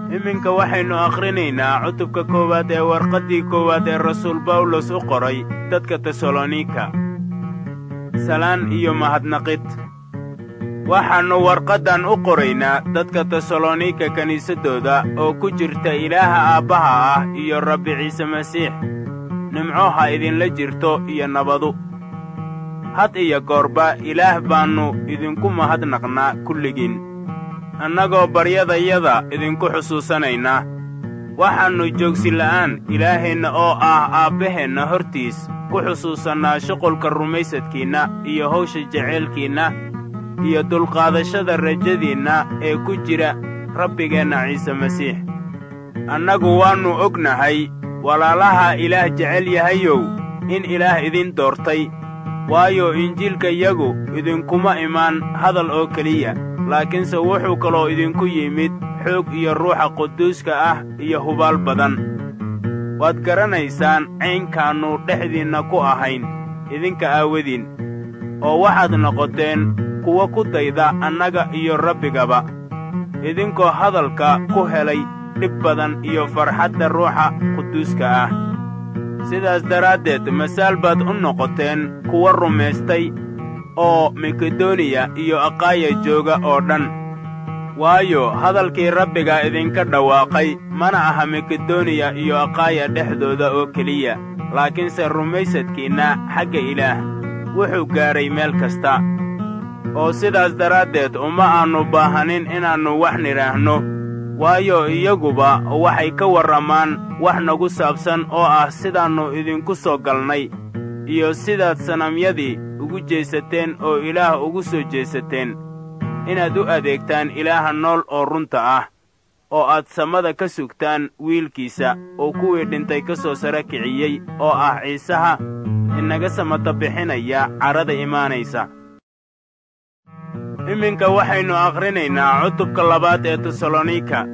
iminka waxaynu akhrinaynaa cutubka koowaad ee warqaddii koowaad ee rasuul bawlos u qoray dadka tesalonika salaan iyo mahadnaqid waxaannu warqaddan u qoraynaa dadka tesalonika kiniisaddooda oo ku jirta ilaaha aabbaha ah iyo rabbi ciise masiix nimco ha idinla jirto iyo nabadu had iyo goorba ilaah baannu idinku mahadnaqnaa kulligiin annagoo baryadayada idinku xusuusanaynaa waxaannu joogsila'aan ilaaheenna oo ah aabbaheenna hortiis ku xusuusannaa shuqulka rumaysadkiinna iyo hawsha jaceylkiinna iyo dulqaadashada rajadiinna ee ku jira rabbigeenna ciise masiix annagu waannu ognahay walaalaha ilaah jecel yahayow in ilaah idin doortay waayo injiilkayagu idinkuma imaan hadal oo keliya laakiinse wuxuu kaloo idinku yimid xoog iyo ruuxa quduuska ah iyo hubaal badan waad garanaysaan caynkaannu dhexdiinna ku ahayn idinka aawadiin oo waxaad noqoteen kuwa ku dayda annaga iyo rabbigaba idinkoo hadalka ku helay dhib badan iyo farxadda ruuxa quduuska ah sidaas daraaddeed masaal baad u noqoteen kuwa rumaystay oo makedoniya iyo aqaaya jooga oo dhan waayo hadalkii rabbiga idinka dhawaaqay mana aha makedoniya iyo aqaaya dhexdooda oo keliya laakiinse rumaysadkiinna xagga ilaah wuxuu gaadhay meel kasta oo sidaas daraaddeed uma aannu baahanin inaannu wax nidhaahno waayo iyaguba waxay ka warramaan wax nagu saabsan oo ah sidaannu idinku soo galnay iyo sidaad sanamyadii ugu jeesateen oo ilaah ugu soo jeesateen inaad u adeegtaan ilaaha nool oo runta ah oo aad samada ka sugtaan wiilkiisa oo kuwii dhintay ka soo sara kiciyey oo ah ciisaha inaga samata bixinaya carrada imaanaysa iminka waxaynu akhrinaynaa cutubka labaad ee tesalonika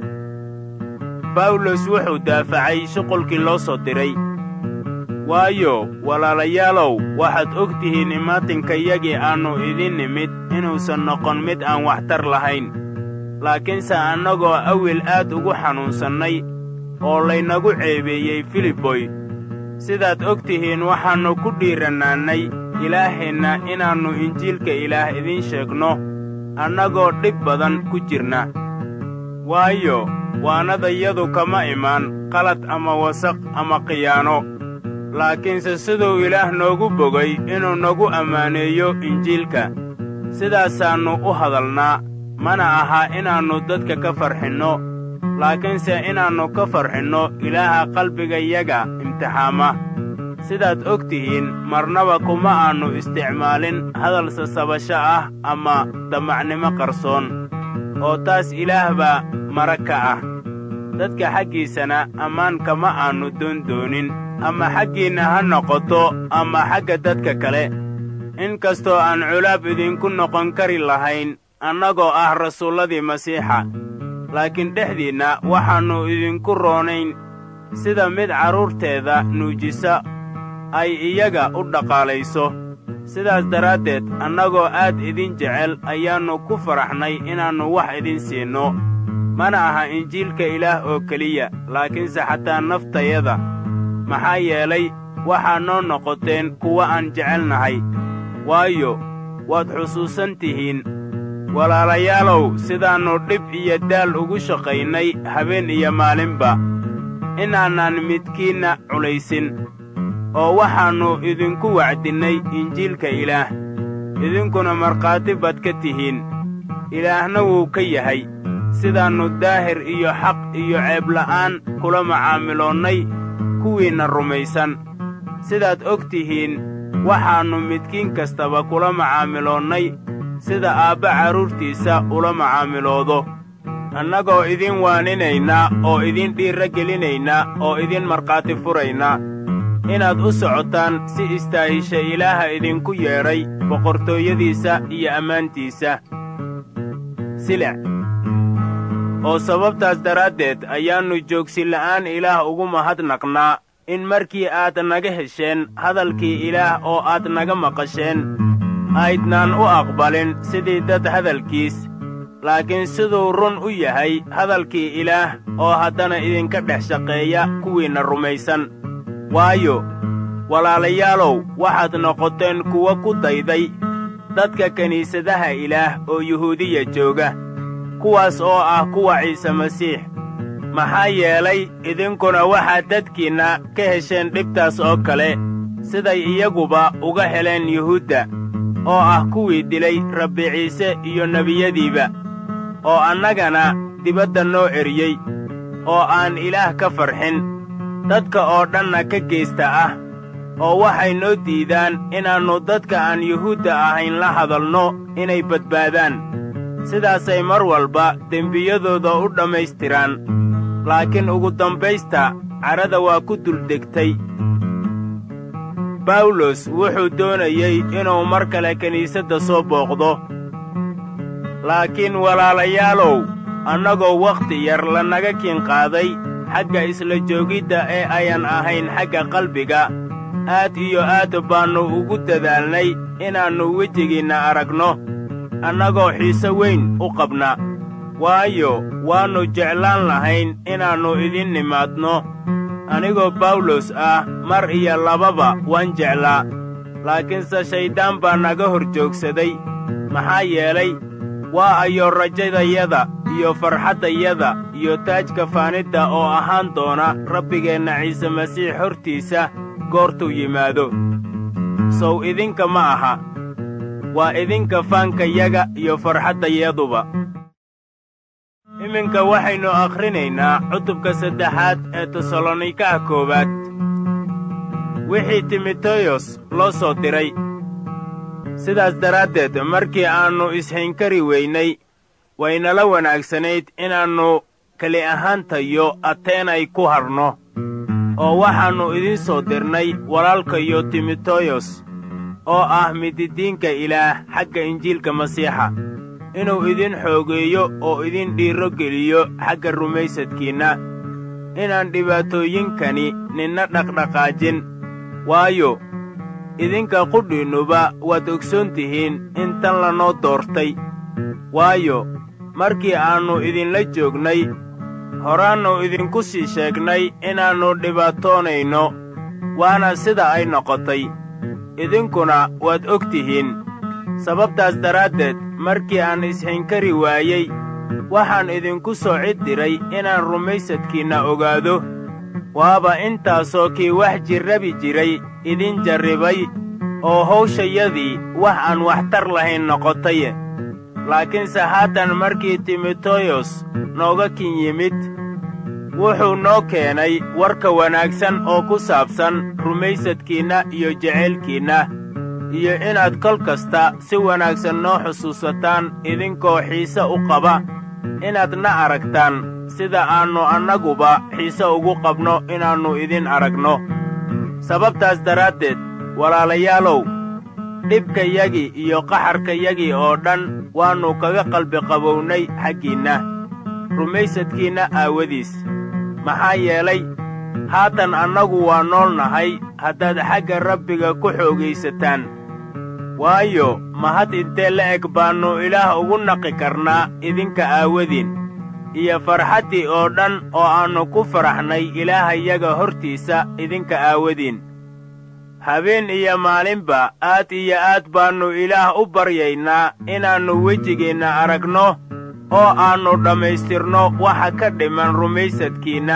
bawlos wuxuu daafacay shuqulkii loo soo diray waayo walaalayaalow waxaad og tihiin imaatinkayagii aannu idin nimid inuusan noqon mid aan waxtar lahayn laakiinse annagoo awil aad ugu xanuunsannay oo laynagu ceebeeyey filiboy sidaad og tihiin waxaannu ku dhiirannaannay ilaaheenna inaannu injiilka ilaah idiin sheegno annagoo dhib badan ku jirna waayo waanadayadu kama imaan qalad ama wasaq ama khiyaano laakiinse siduu ilaah noogu bogay inuu nagu ammaaneeyo injiilka sidaasaannu u hadalnaa mana aha inaannu dadka ka farxinno laakiinse inaannu ka farxinno ilaaha qalbigayaga imtixaama sidaad og tihiin marnaba kuma aannu isticmaalin hadal sasabasho ah ama damacnimo qarsoon oo taas ilaah baa marag ka ah dadka xaggiisana ammaan kama aannu doondoonin ama xaggiinna ha noqoto ama xagga dadka kale in kastoo aan culaab idinku noqon kari lahayn annagoo ah rasuulladii masiixa laakiin dhexdiinna waxaannu idinku roonayn sida mid carruurteeda nuujisa ay iyaga u dhaqaalayso sidaas daraaddeed annagoo aad idin jecel ayaannu ku faraxnay inaannu wax idin siinno mana aha injiilka ilaah oo keliya laakiinse xataa naftayada maxaa yeelay waxaa noo noqoteen kuwa aan jecelnahay waayo waad xusuusan tihiin walaalayaalow sidaannu dhib iyo daal ugu shaqaynay habeen iyo maalinba inaanaan midkiinna culaysin oo waxaannu idinku wacdinnay injiilka ilaah idinkuna markhaati baad ka tihiin ilaahna wuu ka yahay sidaannu daahir iyo xaq iyo ceebla'aan kula macaamiloonnay kuwiinna rumaysan sidaad og tihiin waxaannu midkiin kastaba kula macaamiloonnay sida aabba carruurtiisa ula macaamiloodo annagoo idin waaninaynaa oo idin dhiirra gelinaynaa oo idin markhaati furaynaa inaad u socotaan si istaahisha ilaaha idinku yeedhay boqortooyadiisa iyo ammaantiisa silec oo sababtaas daraaddeed ayaannu joogsila'aan ilaah ugu mahadnaqnaa in markii aad naga hesheen hadalkii ilaah oo aad naga maqasheen aydnaan u aqbalin sidii dad hadalkiis laakiin siduu run u yahay hadalkii ilaah oo haddana idinka dhex shaqeeya kuwiinna rumaysan waayo walaalayaalow waxaad noqoteen kuwo ku dayday dadka kiniisadaha ilaah oo yuhuudiya jooga kuwaas oo ah kuwa ciise masiix maxaa yeelay idinkuna waxaad dadkiinna ka hesheen dhibtaas oo kale siday iyaguba uga heleen yuhuudda oo ah kuwii dilay rabbi ciise iyo nebiyadiiba oo annagana dibadda noo eriyey oo aan ilaah ka farxin dadka oo dhanna ka geysta ah oo waxay noo diidaan inaannu dadka aan yuhuudda ahayn la hadalno inay badbaadaan sidaasay mar walba dembiyadooda u dhammaystiraan laakiin ugu dambaysta cadhada waa ku duldegtay bawlos wuxuu doonayey inuu mar kale kiniisadda soo booqdo laakiin walaalayaalow annagoo wakhti yar lanaga kiin qaaday xagga isla joogidda ee ayan ahayn xagga qalbiga aad iyo aad baannu ugu dadaalnay inaannu wejigiinna aragno annagoo xiise weyn u qabna waayo waannu jeclaan lahayn inaannu idin nimaadno anigoo bawlos ah mar iyo lababa waan jeclaa laakiinse shayddaan baa naga hor joogsaday maxaa yeelay waa ayo rajadayada iyo farxaddayada iyo taajka faanidda oo ahaan doona rabbigeenna ciise masiix hortiisa goortuu yimaado sow idinka ma aha waa idinka faankayaga iyo farxaddayaduba iminka waxaynu akhrinaynaa cutubka saddexaad ee tesalonikaha koowaad wixii timoteyos loo soo diray sidaas daraaddeed markii aannu ishaynkari weynay waynala wanaagsanayd inaannu keli ahaantayo ateenay ku hadhno oo waxaannu idiin soo dirnay walaalkayo timoteyos oo ah mididiinka ilaah xagga injiilka masiixa inuu idin xoogeeyo oo idin dhiirro geliyo xagga rumaysadkiinna inaan dhibaatooyinkani ninna dhaqdhaqaajin waayo idinka qudhiinnuba waad ogsoon tihiin in tan lanoo doortay waayo markii aannu idinla joognay horaannu idinku sii sheegnay inaannu dhibaatoonayno waana sida ay noqotay idinkuna waad og tihiin sababtaas daraaddeed markii aan ishaynkari waayey waxaan idinku soo cid diray inaan rumaysadkiinna ogaado waaba intaasoo kii wax jirrabi jiray idin jarribay oo hawshayadii wax aan waxtar lahayn noqotaye laakiinse haatan markii timoteyos nooga kin yimid wuxuu noo keenay warka wanaagsan oo ku saabsan rumaysadkiinna iyo jeceylkiinna iyo inaad kol kasta si wanaagsan noo xusuusataan idinkoo xiise u qaba inaad na aragtaan sida aannu annaguba xiise ugu qabno inaannu idin aragno sababtaas daraaddeed walaalayaalow dhibkayagii iyo qaxarkayagii oo dhan waannu kaga qalbiqabownay xaggiinna rumaysadkiinna aawadiis maxaa yeelay haatan annagu waa nool nahay haddaad xagga rabbiga ku xoogaysataan waayo mahad intee la eg baannu ilaah ugu naqi karnaa idinka aawadiin iyo farxaddii oo dhan oo aannu ku faraxnay ilaahayaga hortiisa idinka aawadiin habeen iyo maalinba aad iyo aad baannu ilaah u baryaynaa inaannu wejigeenna aragno oo aannu dhammaystirno waxa ka dhiman rumaysadkiinna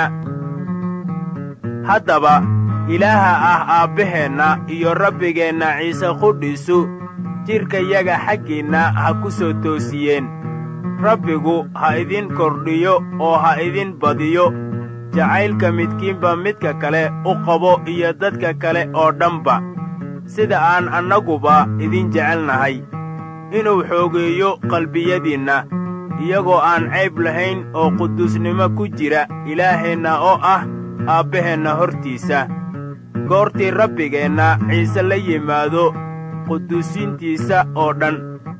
haddaba ilaaha ah aabbaheenna iyo rabbigeenna ciise qudhiisu jidhkayaga xaggiinna ha ku soo toosiyeen rabbigu ha idin kordhiyo oo ha idin badiyo jacaylka midkiinba midka kale u qabo iyo dadka kale oo dhanba sida aan annaguba idin jecelnahay inuu xoogeeyo qalbiyadiinna iyagoo aan cayb lahayn oo quduusnimo ku jira ilaaheenna oo ah aabbaheenna hortiisa goortii rabbigeenna ciise la yimaado quduusiintiisa oo dhan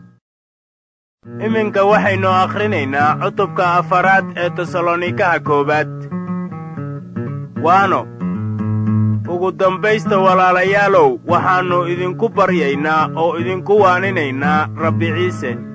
iminka waxaynu akhrinaynaa cutubka afaraad ee tesalonikaha koowaad waano ugu dambaysta walaalayaalow waxaannu idinku baryaynaa oo idinku waaninaynaa rabbi ciise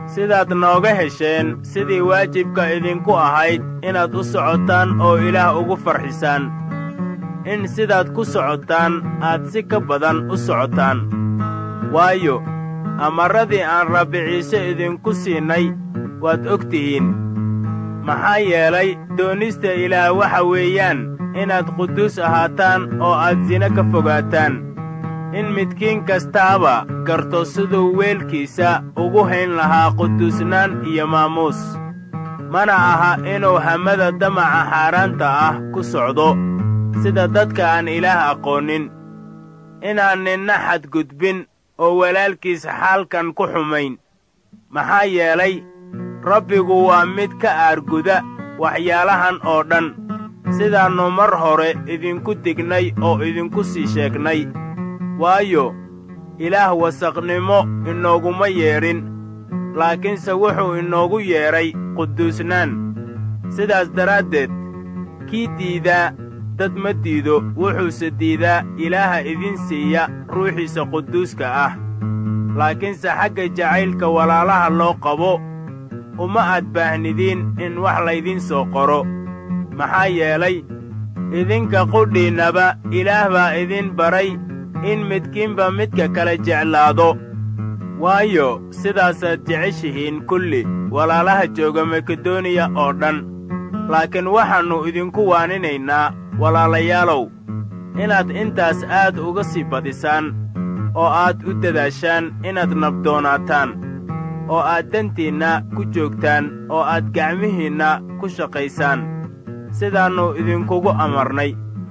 sidaad nooga hesheen sidii waajibka idinku ahayd inaad u socotaan oo ilaah ugu farxisaan in sidaad ku socotaan aad si ka badan u socotaan waayo amarradii aan rabbi ciise idinku siinay waad og tihiin maxaa yeelay doonista ilaah waxa weeyaan inaad quduus ahaataan oo aad sine ka fogaataan in midkiin kastaaba garto siduu weelkiisa ugu hayn lahaa quduusnaan iyo maamuus mana aha inuu hamada damaca xaaraanta ah ku socdo sida dadka aan ilaah aqoonin inaan ninna xadgudbin oo walaalkiis xaalkan ku xumayn maxaa yeelay rabbigu waa mid ka aarguda waxyaalahan oo dhan sidaannu mar hore idinku dignay oo idinku sii sheegnay waayo ilaah wasaqnimo inooguma yeedhin laakiinse wuxuu inoogu yeedhay quduusnaan sidaas daraaddeed kii diidaa dad ma diido wuxuuse diidaa ilaaha idin siiya ruuxiisa quduuska ah laakiinse xagga jacaylka walaalaha loo qabo uma aad baahnidiin in wax laydin soo qoro maxaa yeelay idinka qudhiinnaba ilaah baa idin baray in midkiinba midka kale jeclaado waayo sidaasaad jeceshihiin kulli walaalaha jooga makedoniya oo dhan laakiin waxaannu idinku waaninaynaa walaalayaalow inaad intaas aad uga sii badisaan oo aad u dadaashaan inaad nabdoonaataan oo aad dantiinna ku joogtaan oo aad gacmihiinna ku shaqaysaan sidaannu idinkugu amarnay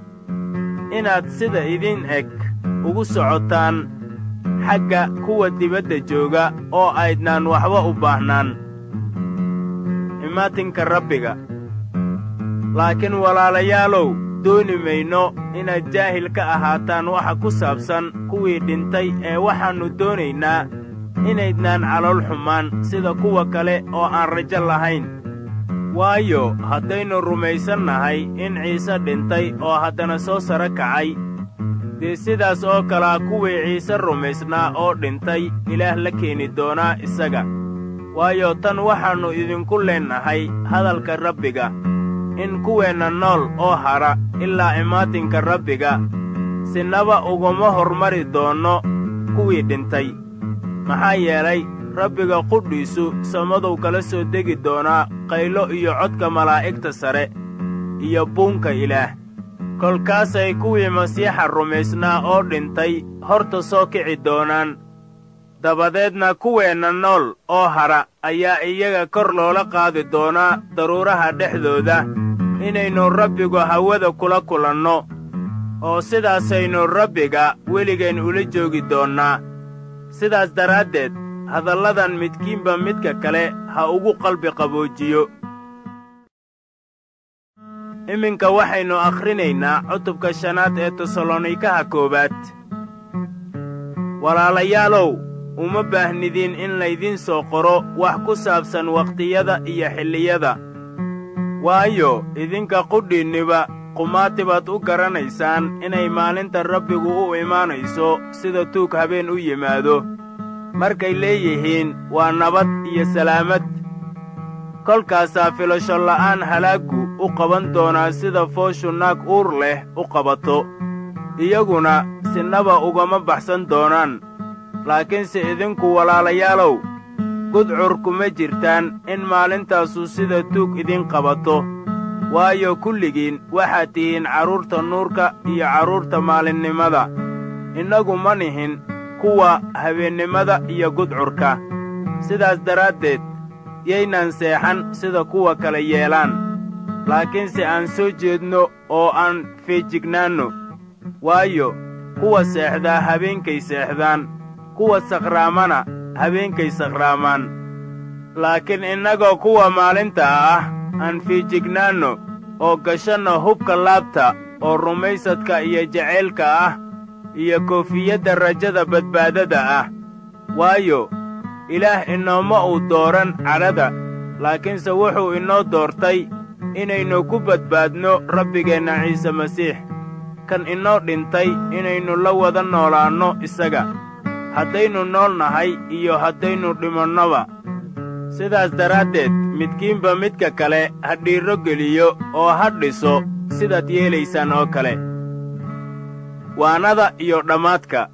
inaad sida idin eg ugu socotaan xagga kuwa dibadda jooga oo aydnaan waxba u baahnaan imaatinka rabbiga laakiin walaalayaalow dooni mayno inaad jaahil ka ahaataan waxa ku saabsan kuwii dhintay ee waxaannu doonaynaa inaydnaan calool xumaan sida kuwa kale oo aan rajo lahayn waayo haddaynu rumaysannahay in ciise dhintay oo haddana soo saro kacay dee sidaas oo kalea kuwii ciise rumaysnaa oo dhintay ilaah la keeni doonaa isaga waayo tan waxaannu idinku leennahay hadalka rabbiga in kuweenna nool oo hadha ilaa imaatinka rabbiga sinaba uguma hormari doonno kuwii dhintay maxaa yeelay rabbiga qudhiisu samadow kala soo degi doonaa qaylo iyo codka malaa'igta sare iyo buunka ilaah kolkaasay kuwii masiixa rumaysnaa oo dhintay horta soo kici doonaan dabadeedna kuweenna nool oo hadha ayaa iyaga kor loola qaadi doonaa daruuraha dhexdooda inaynu rabbigu hawada kula kulanno oo sidaasaynu rabbiga weligeen ula joogi doonnaa sidaas daraaddeed hadalladan midkiinba midka kale ha ugu qalbi qaboojiyo iminka waxaynu akhrinaynaa cutubka shanaad ee tesalonikaha koowaad walaalayaalow uma baahnidiin in laydiin soo qoro wax ku saabsan wakhtiyada iyo xilliyada waayo idinka qudhiinniba qumaati baad u garanaysaan inay maalinta rabbigu u imaanayso sida tuug habeen u yimaado markay leeyihiin waa nabad iyo salaamad kolkaasaa filasho la'aan halaaggu u qaban doonaa sida fooshu naag uur leh u qabato iyaguna sinaba ugama baxsan doonaan laakiinse idinku walaalayaalow gudcur kuma jirtaan in maalintaasu sida tuug idin qabato waayo kulligiin waxaad tihiin carruurta nuurka iyo carruurta maalinnimada innagu ma nihin kuwa habeennimada iyo gudcurka sidaas daraaddeed yaynaan seexan sida kuwa kale yeelaan laakiinse aan soo jeedno oo aan feejignaanno waayo kuwa seexdaa habeenkay seexdaan kuwa sakhraamana habeenkay sakhraamaan laakiin innagoo kuwa maalinta ah aan fiijignaanno oo gashanno hubka laabta oo rumaysadka iyo jacaylka ah iyo koofiyadda rajada badbaadada ah waayo ilaah inooma uu dooran cadhada laakiinse wuxuu inoo doortay inaynu ku badbaadno rabbigeenna ciise masiix kan inoo dhintay inaynu la wada noolaanno isaga haddaynu nool nahay iyo haddaynu dhimannoba sidaas daraaddeed midkiinba midka kale ha dhiirro geliyo oo ha dhiso sidaad yeelaysaan oo kale waanada iyo dhammaadka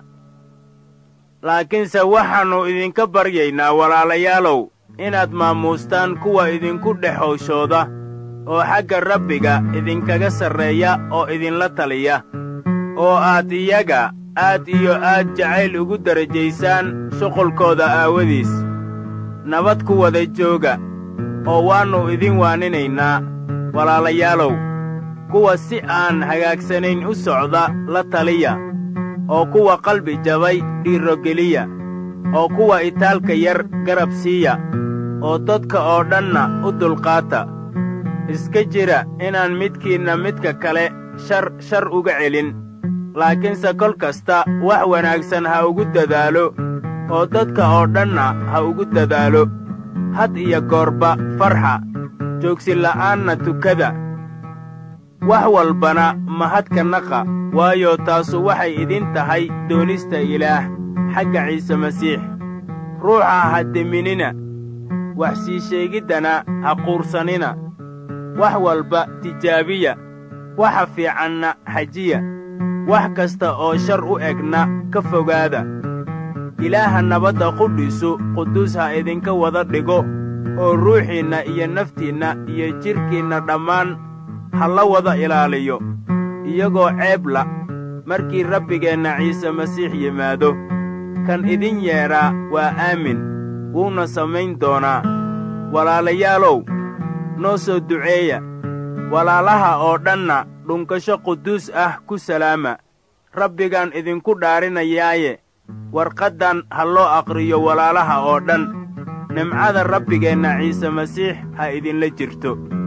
laakiinse waxaannu idinka baryaynaa walaalayaalow inaad maamuustaan kuwa idinku dhex howshooda oo xagga rabbiga idinkaga sarreeya oo idinla taliya oo aad iyaga aad iyo aad jacayl ugu darajaysaan shuqulkooda aawadiis nabad ku wada jooga oo waannu idin waaninaynaa walaalayaalow kuwa si aan hagaagsanayn u socda la taliya oo kuwa qalbi jabay dhiirrogeliya oo kuwa itaalka yar garab siiya oo dadka oo dhanna u dulqaata iska jira inaan midkiinna midka kale shar shar uga celin laakiinse kol kasta wax wanaagsan ha ugu dadaalo oo dadka oo dhanna ha ugu dadaalo had iyo goorba farxa joogsila'aanna tukada wax walbana mahadka naqa waayo taasu waxay idin tahay doonista ilaah xagga ciise masiix ruuxa ha deminina wax sii sheegiddana ha quursanina wax walba tijaabiya waxa fiicanna xajiya wax kasta oo shar u egna ka fogaada ilaaha nabadda qudhiisu quduus ha idinka wada dhigo oo ruuxiinna iyo naftiinna iyo jidhkiinna dhammaan ha la wada ilaaliyo iyagoo ceebla markii rabbigeenna ciise masiix yimaado kan idin yeedhaa waa aamin wuuna samayn doonaa walaalayaalow noo soo duceeya walaalaha oo dhanna dhunkasho quduus ah ku salaama rabbigaan idinku dhaarinayaaye warqaddan ha loo aqriyo walaalaha oo dhan nimcada rabbigeenna ciise masiix ha idinla jirto